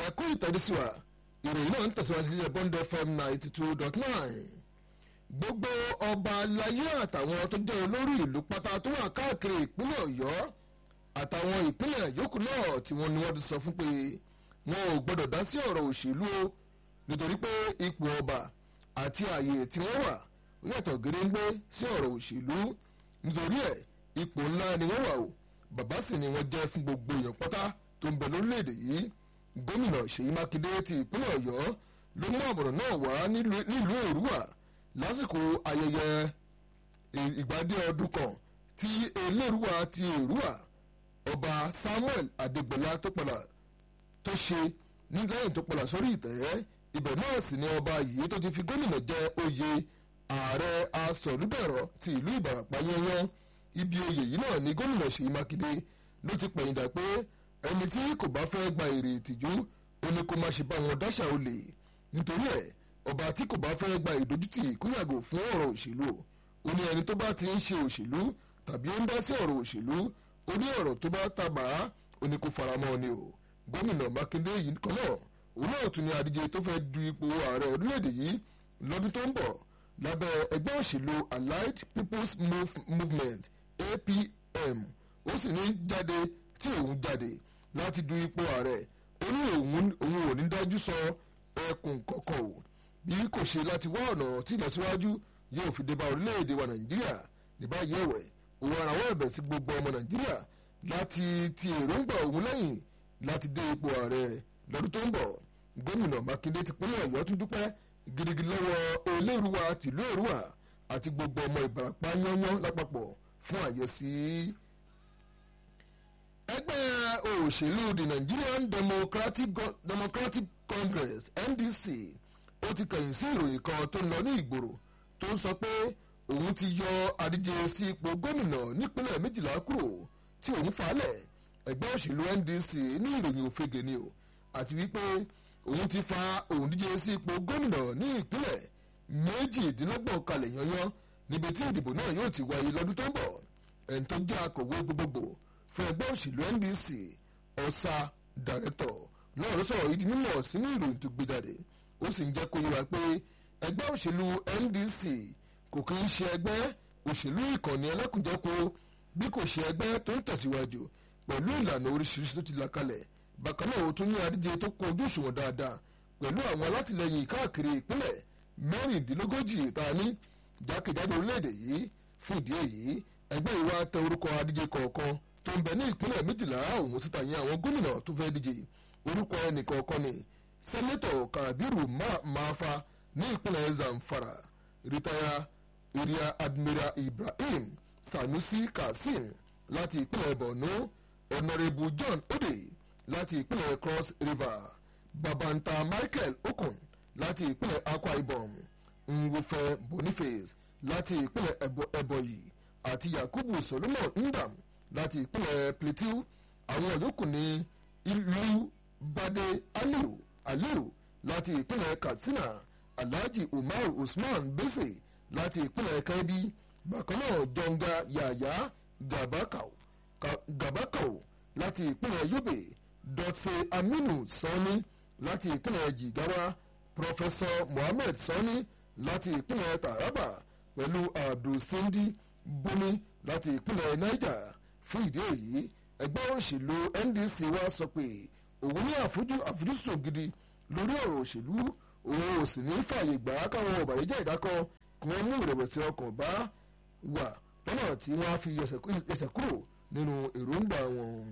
ẹ̀kú ìtẹ̀dísíwá ìròyìn náà ń tẹ̀síwájú sí Bond FM ninety two dot nine gbogbo ọba aláyé àtàwọn tó jẹ́ olórí ìlú pátá tó wà káàkiri ìpínlẹ̀ Ọ̀yọ́ àtàwọn ìpínlẹ̀ yòókù náà tí wọ́n ní wọ́n ti sọ fún pé wọn ò gbọ́dọ̀ dá sí ọ̀rọ̀ òṣèlú o nítorí pé ipò ọba àti ààyè tí wọ́n wà ó yàtọ̀ gédéńgbé sí ọ̀rọ̀ òṣèlú nítorí ẹ̀ ipò ńlá ni wọ́n wà o bàbá sì ni wọ́n jẹ́ fún gbogbo èèyàn pátá tó ń bẹ lórílẹ̀‐èdè yìí gómìnà Ṣèyí Mákindé ti ìpínlẹ̀ Ọ̀yọ́ ló mú àbọ̀rọ̀ náà wá nílùú Èrúwà lásìkò ayẹyẹ ìgbádé ọdún kan tí Elérúwà ti Èrúwà ọba Samuel Adégbọlá tó padà tó ṣe ní lẹ́yìn tó padà sórí ìtẹ́ ibẹ̀ náà sì ni ọba yìí tó ti fi gómìnà jẹ oyè ààrẹ asọ̀rúdẹ̀rọ̀ ti ìlú Ìbàràpá yẹnyẹn ibi oyè yìí náà ni gómìnà Ṣèyí Mákindé ló ti pẹ̀yìndà pé ẹni tí kò bá fẹ́ gba èrè ìtìjú ó ní kó má ṣe bá wọn dáṣà olè nítorí ẹ̀ ọba tí kò bá fẹ́ gba ìdójútì kó yàgò fún ọ̀rọ̀ òṣèlú ó ní ẹni tó bá ti ń ṣe òṣèlú tàbí ó ń dá sí ọ̀rọ̀ òṣèlú ó ní ọ̀rọ̀ tó bá tàbá ó ní kó faramọ́ ni o gómìnà Mákindé yìí kan náà òun náà tún ní adíje tó fẹ́ du ipò ààrẹ orílẹ̀-èdè yìí lọ́dún tó ń bọ̀ lábẹ́ ẹgbẹ́ òṣèlú Allied People's Move Movement APM ó sì ní jáde tí òun jáde láti du ipò ààrẹ ó ní òun ò ní dájú sọ ẹkùn kọ̀ọ̀kan o bí kò ṣe láti wá ọ̀nà tí ìlọsíwájú yóò fi dé bá orílẹ̀-èdè wa Nàìjíríà ní báyìí ẹ̀wẹ̀ òun arawọ́ ẹ̀bẹ̀ sí gbogbo ọmọ Nàìjíríà láti ti èròǹgbà òun lẹ́yìn láti dé ipò ààrẹ lọ́dún tó ń bọ̀ gómìnà Mákindé ti pínlẹ̀ Ọ̀yọ́ tún dúpẹ́ gidigidi lọ́wọ́ Elérúwà tìlú Èrúwà àti gbogbo ọmọ Ìbàràpá yányán lápapọ̀ fún àyẹ̀sí. ẹgbẹ́ òṣèlú the Nigerian Democratic, Democratic Congress NDC ó ti kẹ̀yìn sí ìròyìn kan tó ń lọ ní ìgboro tó ń sọ pé òun ti yọ adíje sí ipò gómìnà nípínlẹ̀ méjìlá kúrò tí òun falẹ̀ ẹgbẹ́ òṣèlú NDC ní ìròyìn òfegè ni o àti wípé òun ti fa òun díje sí ipò gómìnà ní ìpínlẹ̀ méjìdínlọ́gbọ̀n kalẹ̀ yanyan níbi tí ìdìbò náà yóò ti wáyé lọ́dún tó ń bọ̀ ẹni tó jẹ́ akọ̀wé gbogbogbò fún ẹgbẹ́ òṣèlú NDC ọ̀sà dàrẹ́tọ̀ náà ló sọ̀rọ̀ yìí di mímọ̀ sínú ìròyìn tó gbé jáde ó sì ń jẹ́ kó yíra pé ẹgbẹ́ òṣèlú NDC kò kí ń ṣe ẹgbẹ́ òṣèlú ìkànnì ẹlẹ́kùnjẹ́kọ bí kò ṣe ẹgbẹ́ tó ń tẹ̀síwájú pẹ̀lú ìlànà oríṣiríṣi tó ti là kalẹ̀ bákan náà ó tún ní adíje tó kún ojú òṣùwọ̀n dáadáa pẹ̀lú àwọn alátìlẹyìn káàkiri ìpínlẹ̀ mẹ́rìndínlógójì tá a ní jákèjádò orílẹ̀-èdè yìí fún ìdí èyí ẹgbẹ́ ìwà tẹ orúkọ adíje kọ̀ọ̀kan tó ń bẹ ní ìpínlẹ̀ méjìlá òun síta yẹn àwọn gómìnà tó fẹ́ díje orúkọ ẹnì kọ̀ọ̀kan ni sẹ́nẹ́tọ̀ Kabiru Maafa ní ìpínlẹ̀ Zamfara rìtáyà area admiral Ibrahim Sanusi Kasim láti ìpínlẹ̀ Borno honourable John Ode láti ìpínlẹ̀ Cross River Babanta Michael Okun láti ìpínlẹ̀ Akwa Ibom Nwofe Boniface láti ìpínlẹ̀ Ebonyi àti Yakubu Solomon Ndam láti ìpínlẹ̀ Plateau àwọn yòókù ní ìlú Bade Aliu Aliu láti ìpínlẹ̀ Katsina Alhaji Umar Usman Bese láti ìpínlẹ̀ Kebbi bákan náà Jonga Yaya Gabakau Gabakau láti ìpínlẹ̀ Yobe Dotse Aminu Sani láti ìpínlẹ̀ Jigawa Professor Mohammed Sani láti ìpínlẹ̀ Taraba pẹ̀lú Abdulsindi Buni láti ìpínlẹ̀ Niger fún ìdí èyí ẹgbẹ́ òṣèlú NDC wa sọ pé òun ní àfojúsùn gidi lórí ọ̀rọ̀ òṣèlú òun ò sì ní fààyè gbà á káwọn ọ̀bàyéjẹ́ ìdákọ̀ kí wọ́n mú ìrẹ̀wẹ̀sì ọkàn bá wà lọ́nà tí wọ́n á fi ẹsẹ̀ kúrò nínú èròǹgbà wọn.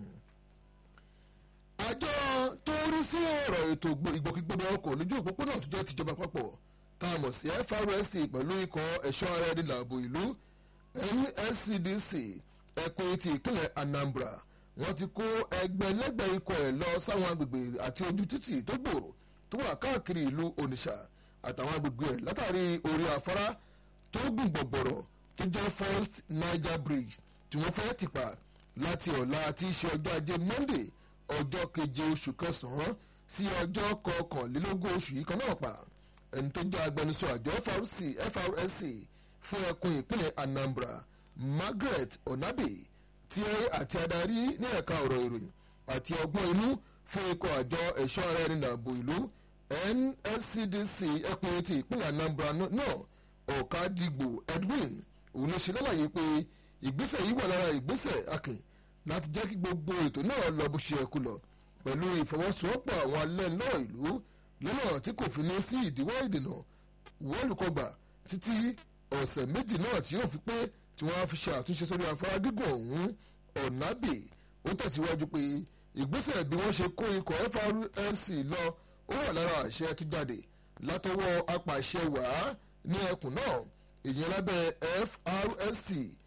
àjọ tó rí sí ọ̀rọ̀ ètò ìgbòkègbodò ọkọ̀ lójú òpópónà tó jẹ́ tìjọba àpapọ̀ tá a mọ̀ sí FRSC pẹ̀lú ikọ̀ ẹ̀ṣọ́ ara ẹni làbò ìlú NSCDC ẹkùn ti ìpínlẹ̀ Anambra wọ́n ti kó ẹgbẹ̀lẹ́gbẹ̀ ikọ̀ ẹ̀ lọ sáwọn agbègbè àti ojú títì tó gbòòrò tó wà káàkiri ìlú Onitsha àtàwọn agbègbè ẹ̀ látàrí orí afárá tó gùn gbọ̀gbọ̀rọ̀ tó jẹ́ First Niger Bridge tí wọ́n fẹ́ tìpa láti ọ̀la tí í ṣe ọjọ́ ajé Monday ọjọ́ keje oṣù kẹsàn-án sí ọjọ́ kọkànlélógún oṣù yìí kan náà pa ẹni tó jẹ́ agbẹnusọ àjọ FRSC fún ẹkùn ìpínlẹ̀ Anambra Margaret Onabe tí àti adarí ní ẹ̀ka ọ̀rọ̀ ìròyìn àti ọgbọ́n inú fún ikọ̀ àjọ ẹ̀ṣọ́ ara ẹni dàbò ìlú NSCDC ẹkùn ti ìpínlẹ̀ Anambra náà ọ̀kadìgbò Edwin òun ló ṣe lálàyé pé ìgbésẹ̀ yìí wà lára ìgbésẹ̀ akin láti jẹ́ kí gbogbo ètò náà lọ bó ṣe ẹkú lọ pẹ̀lú ìfọwọ́sowọ́pọ̀ àwọn alẹ́nulọ́rọ̀ ìlú lọ́nà tí kò fi ní sí ìdíwọ́ ìdènà wọ́ọ̀lùkọgbà títí ọ̀sẹ̀ méjì náà tí yóò fi pé tí wọ́n á fi ṣe àtúnṣe sórí afárá gígùn ọ̀hún ọ̀nàbì ó tẹ̀síwájú pé ìgbésẹ̀ bí wọ́n ṣe kó ikọ̀ FRSC lọ ó wà lára àṣẹ tó jáde látọwọ́ apàṣẹ wàá ní ẹkùn náà ìyẹn lábẹ́ FRSC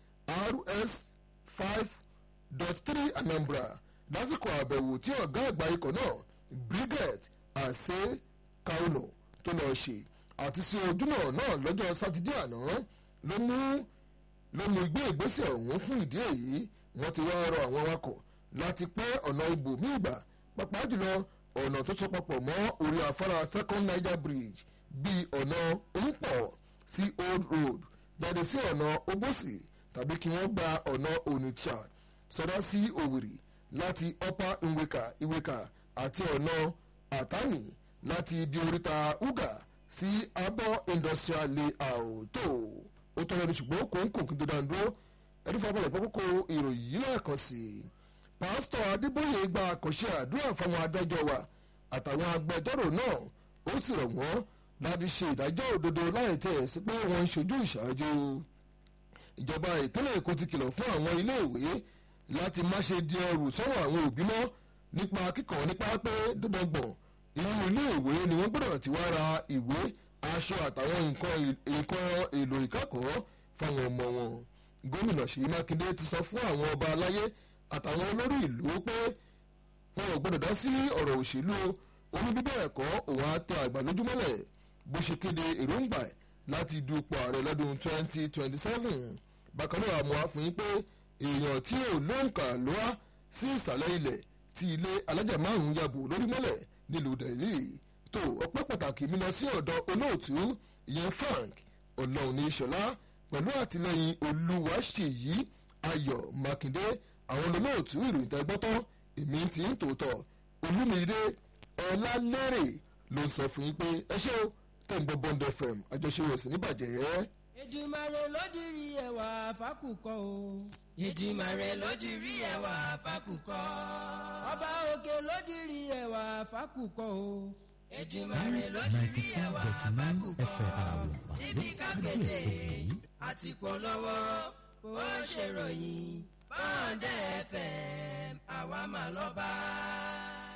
RS five dot three Anambra lásìkò àbẹ̀wò tí ọ̀gá àgbà ikọ̀ náà Brigade Ase Kauno tó lọ ṣe àti sí ojúnà náà lọ́jọ́ sátidé àná ló mú ló mú gbé ìgbésẹ̀ ọ̀hún fún ìdí èyí wọ́n ti wá rọ àwọn awakọ̀ láti pẹ́ ọ̀nà ibòmí ìgbà pàápàá jùlọ ọ̀nà tó so papọ̀ mọ́ orí afárá second Niger Bridge bíi ọ̀nà Oǹpọ̀ sí Old Road jáde sí ọ̀nà Obosi tàbí kí wọ́n gba ọ̀nà Onitsha sọdá sí Òwìrì láti Upper Nweka Iweka àti ọ̀nà Àtàní láti ibi oríta Uga sí Abọ́ Industrial Layout tó ó tọ́ lẹ́nu ṣùgbọ́n kò ń kò kí n tó dáa dúró ẹni fún abọ́lẹ̀ pápákọ̀ ìròyìn yìí lẹ́ẹ̀kan sí i pásítọ̀ Adébóyè gba àkànṣe àdúrà fáwọn adájọ́ wa àtàwọn agbẹjọ́rò náà ó sì rọ̀ wọ́n láti ṣe ìdájọ́ òdodo láì tẹ̀ sí pé wọ́n ń ṣojú ìṣáájú ìjọba ìpínlẹ̀ Èkó ti kìlọ̀ fún àwọn iléèwé láti má ṣe di ẹrù sọ́wọ́ àwọn òbí mọ́ nípa kíkọ́ nípa pé dandangbọ̀n inú iléèwé ni wọ́n gbọ́dọ̀ ti wá ra ìwé aṣọ àtàwọn nǹkan èlò ìkẹ́kọ̀ọ́ fáwọn ọmọ wọn gómìnà Ṣèyí Mákindé ti sọ fún àwọn ọba aláyé àtàwọn olórí ìlú pé wọn ò gbọ́dọ̀ dá sí ọ̀rọ̀ òṣèlú oní bíbẹ̀ ẹ̀kọ́ òun àtẹ àgbà lójúmọ́lẹ̀ bó ṣe kéde èròǹgbà ẹ̀ láti dupò ààrẹ lọ́dún 2027 bákan náà àmọ́ àfihàn pé èèyàn tí ò lóǹkà ló wá sí ìsàlẹ̀ ilẹ̀ tí ilé alájà márùn-ún yàbò lórí mọ́lẹ̀ nílùú Delhi tó ọpẹ́ pàtàkì mi lọ sí ọ̀dọ̀ olóòtú ìyẹn Frank ọlọ́run ní ìṣọ̀lá pẹ̀lú àtìlẹ́yìn olúwaṣèyí ayọ̀ mákindé àwọn olóòtú ìròyìn tẹ́gbọ́tọ́ èmi ti ń tòótọ́ olúmídé ọlálérè ló ń sọ fún yín pé ẹ ṣé o tẹ̀ ń gbọ́ Bond FM àjọṣe rẹ̀ sì níbàjẹ́. Èdùmàrè ló dirí ẹwà fákùkọ o. Èdùmàrè ló dirí ẹwà fákùkọ. Ọba òkè ló dirí ẹwà fákùkọ o. Èdùmàrè ló dirí ẹwà fákùkọ. níbi kákéde àti polówó ó ṣèròyìn Bond FM àwa mà lọ́ba.